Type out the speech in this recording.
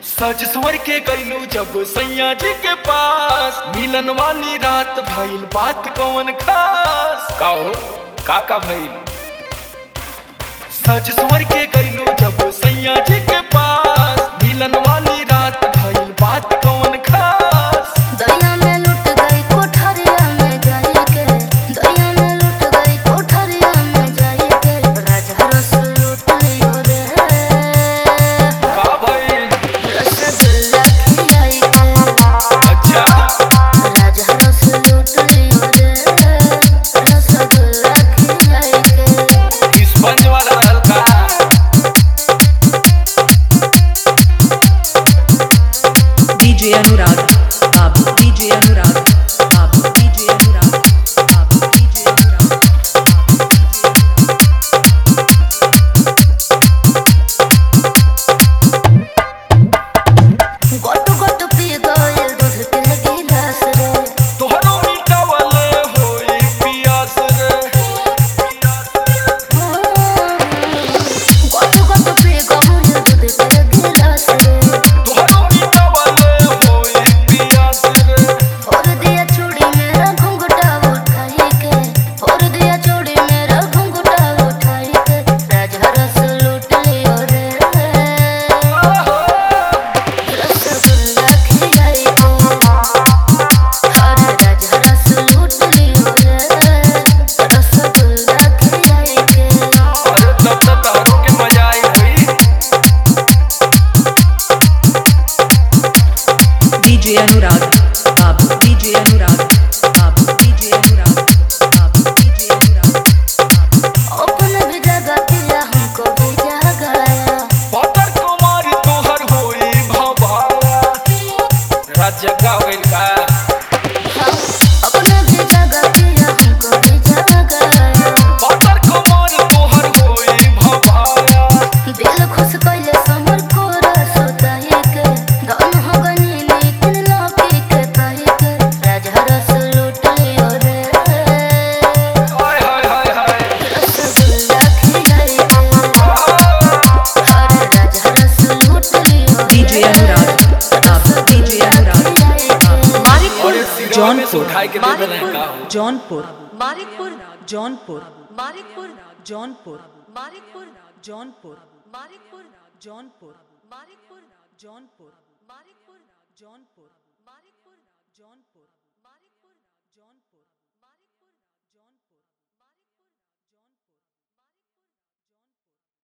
सज सवर के गईलू जब सैया जी के पास मिलन वाली रात भइल बात कौन खास का हो का का भइल सज सवर के गईलू जब सैया जी के पास मिलन वाली रात भइल बात कौन खास दया में लुट गई कोठरिया में जाई के दया में लुट गई कोठरिया में जाई के राजा रस लूट लियो रे का भइल रसगुल्ला खिलाई के अच्छा राजा रस लूट लियो रे रसगुल्ला खिलाई के स्पंज वाला हल्का DJ Anurag, Babu, DJ Anurag, Babu, DJ Anurag, Babu, DJ Anurag, Babu, DJ Anurag. गोट गोट पी गइल दूध के गिलास रे तोहरो मीठा वाले होई पियास रे गोट गोट पी गइल दूध के गिलास रे तोहरो मीठा वाले होई पियास रे और दिया चूड़ी मेरा घुंघटा उठाई के और दिया चूड़ी मेरा घुंघटा उठाई के राजा रस लूट लियो रे रसगुल्ला खिलाई के हर राजा रस लूट लियो रे रसगुल्ला खिलाई के अरे तब तक तहरो के मजा आई हुई DJ Anurag, Babu, DJ Anurag, Babu, DJ Anurag, Babu, DJ Anurag, Babu. अपने भी जगह पिया हमको भी जगाया पत्थर कुमारी तोहर होई भवाया राज्य का होइल का अपने भी जगह पिया हमको भी जगाया पत्थर कुमारी तोहर होई भवाया दिल खुश कइले समर को रसोताई के धन हो गनी लेकिन लौकी के ताई के राजा रस लूट लियो रे हाय हाय हाय हाय रसगुल्ला खिलाई के हर राजा रस लूट लियो रे DJ Anurag, Babu, DJ Anurag, Babu. और इस सिरवा में सुखाए के दे देना है का हो जौनपुर मानिकपुर जौनपुर मानिकपुर जौनपुर मानिकपुर जौनपुर मानिकपुर जौनपुर मानिकपुर जौनपुर मानिकपुर जौनपुर मानिकपुर जौनपुर